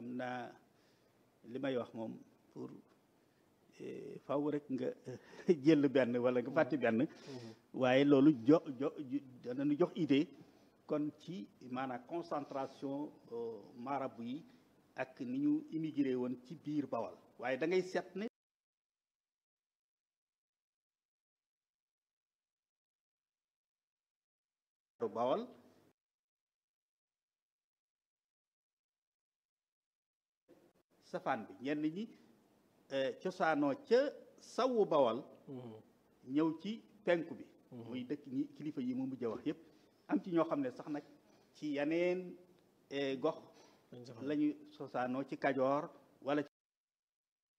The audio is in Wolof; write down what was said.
xam naa li may wax moom pour faw rek nga jël benn wala nga fàtte benn waaye loolu jo jo danañu jox idée kon ci maanaam concentration marabu yi ak ni ñu immigré woon ci biir Bawal waaye da ngay seet ne Bawal safaan bi ñenn ñi cosaanoo ca sawu Bawal ñëw ci penku bi muy dëkk ñi kilifa yi mu mujj wax yépp am ci ñoo xam ne sax nag ci yeneen gox lañu cosaanoo ci Kajoor wala